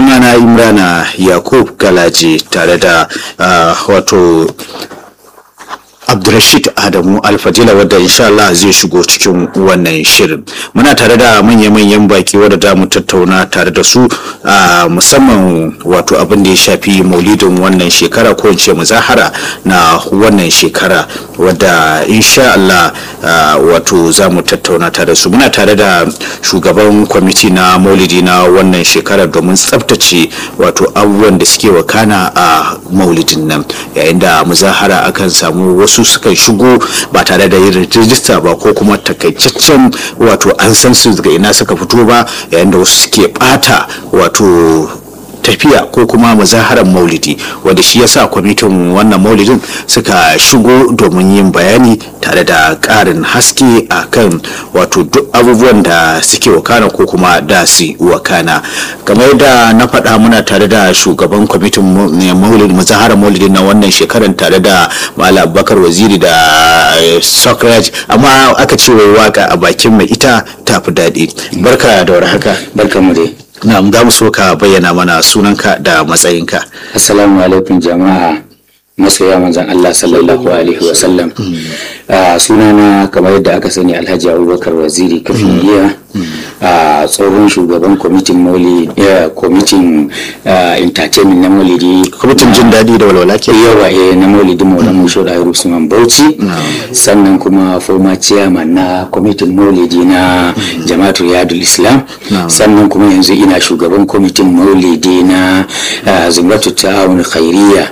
sunana imrana yakub galaji tare da wato Abdulrashid Adamu Alfadila wadda insha Allah zai shigo cikin wannan shirin. Muna tare da manya-manyan baki wadda za mu tattauna tare da su a musamman wato abin da ya shafi maulidin wannan shekara ko ce muzahara na wannan shekara wadda insha Allah wato za mu tattauna tare da su. Muna tare da shugaban kwamiti na maulidi na wannan shekara domin tsabtace wato abubuwan da suke wakana a maulidin nan yayin da muzahara akan samu wasu su sukan shigo ba tare da yin rijista ba ko kuma takaitaccen wato an san su daga ina suka fito ba yayin da wasu suke bata wato tafiya ko kuma mazaharar maulidi wanda shi yasa kwamitin wannan maulidin suka shigo domin yin bayani tare da ƙarin haske a kan wato duk abubuwan da suke wakana ko kuma da su wakana kamar yadda na faɗa muna tare da shugaban kwamitin maulidi mazaharar maulidin na wannan shekarar tare da malam bakar waziri da sokraj amma aka ce wai waka a bakin mai ita tafi daɗi barka da warhaka barka mu dai Na'am za mu so ka bayyana mana sunanka da matsayinka. Assalamu alaikum jama'a masoya manzon Allah sallallahu alaihi wa sallam. sunana kamar yadda aka sani Alhaji Abubakar Waziri Kafiliya a tsohon shugaban kwamitin maulidi kwamitin entertainment na maulidi kwamitin jin daɗi da walwala ke yawa eh na maulidi maula musho da Usman Bauchi sannan kuma former chairman na kwamitin maulidi na jama'atul yadul islam sannan kuma yanzu ina shugaban kwamitin maulidi na zumratu ta'awun khairiyya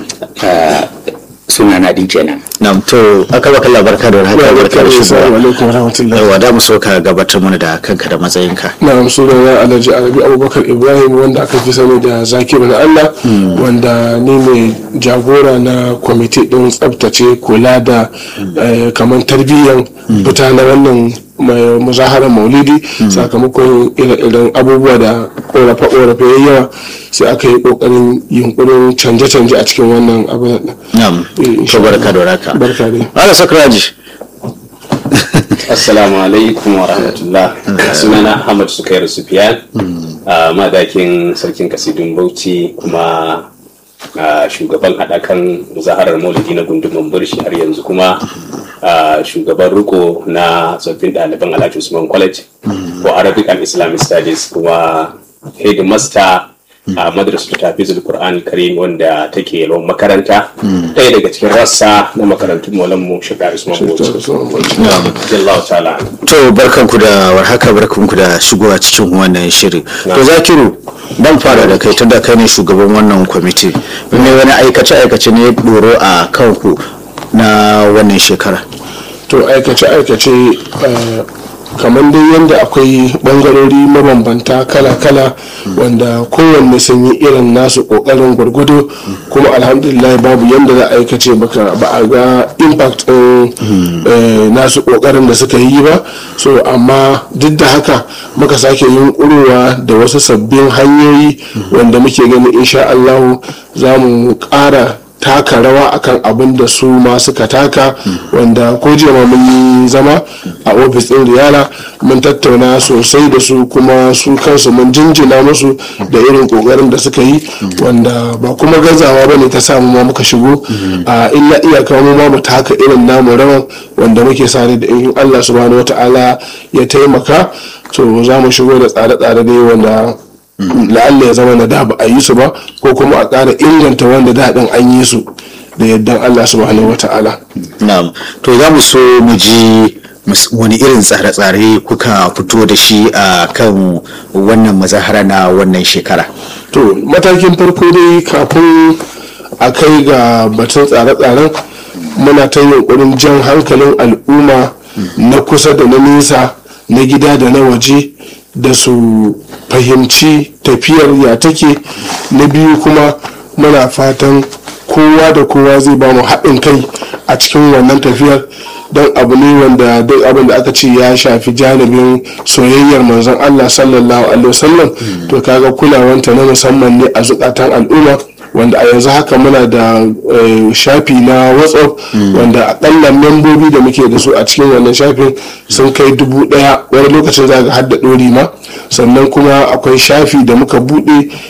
suna na din kenan. Na'am to aka baka labarka da haka barka da shi. Assalamu alaikum warahmatullahi. Yawa da mu so ka gabatar mana da kanka da matsayinka. Na'am sunana Alhaji Arabi Abubakar Ibrahim wanda aka fi sani da Zakiru na Allah wanda ni ne jagora na kwamiti din tsabtace kula da kamar tarbiyyar fita na wannan muzaharar maulidi sakamakon ire-iren abubuwa da korafe-korafe ya yawa sai aka yi kokarin yunkurin canje-canje a cikin wannan abu Na'am. To barka da warhaka. barka dai Ala Sakraji. Assalamu alaikum wa rahmatullah. Sunana Ahmad Sukairu Sufiyan, madakin sarkin kasidun Bauchi kuma shugaban haɗakan zaharar maulidi na gundumin burshi har yanzu kuma shugaban riko na tsoffin ɗaliban Alhaji Usman College for Arabic and Islamic Studies kuma headmaster a madrasar tafizul Qur'an Karim wanda take yalwan makaranta ɗaya daga cikin rassa na makarantun maulan mu shiga Usman Bauchi Jallahu ta'ala To barkanku da warhaka barkanku da shigowa cikin wannan shiri. To Zakiru dan fara da kai tunda kai ne shugaban wannan kwamiti. Me wani aikace-aikace ne doro a kanku na wannan shekara? to aikace-aikace kamar dai yadda akwai bangarori mabambanta kala-kala wanda kowanne sun yi irin nasu kokarin gwargwado kuma alhamdulillah babu yadda za a aikace baka ba a ga impact ɗin nasu kokarin da suka yi ba so amma duk da haka muka sake yin ƙurowa da wasu sabbin hanyoyi wanda muke gani insha Allah za mu ƙara taka rawa akan abin da su ma suka taka wanda ko jiya ma mun yi zama a ofis ɗin riyala mun tattauna sosai da su kuma su kansu mun jinjina musu da irin kokarin da suka yi wanda ba kuma gazawa bane ta samu ma muka shigo a illa iyaka mu ma mu taka irin namu rawan wanda muke sare da in Allah subhanahu wata'ala ya taimaka to za mu shigo da tsare-tsare dai wanda la'alla ya zama na da ba a yi su ba ko kuma a ƙara inganta wanda daɗin an yi su da yaddan Allah subhanahu wa ta'ala. Na'am. To za mu so mu ji wani irin tsare-tsare kuka fito da shi a kan wannan mazahara na wannan shekara. To matakin farko dai kafin a kai ga batun tsare-tsaren muna ta yunkurin jan hankalin al'umma na kusa da na nesa na gida da na waje da su fahimci tafiyar ya take na biyu kuma muna fatan kowa da kowa zai ba mu haɗin kai a cikin wannan tafiyar don abu ne wanda duk abin da aka ce ya shafi janibin soyayyar manzon Allah sallallahu alaihi wasallam to kaga kulawanta na musamman ne a zukatan al'umma wanda a yanzu haka muna da shafi na whatsapp wanda akalla membobi da muke da su a cikin wannan shafin sun kai dubu daya wani lokacin za ga hadda dori ma sannan kuma akwai shafi da muka bude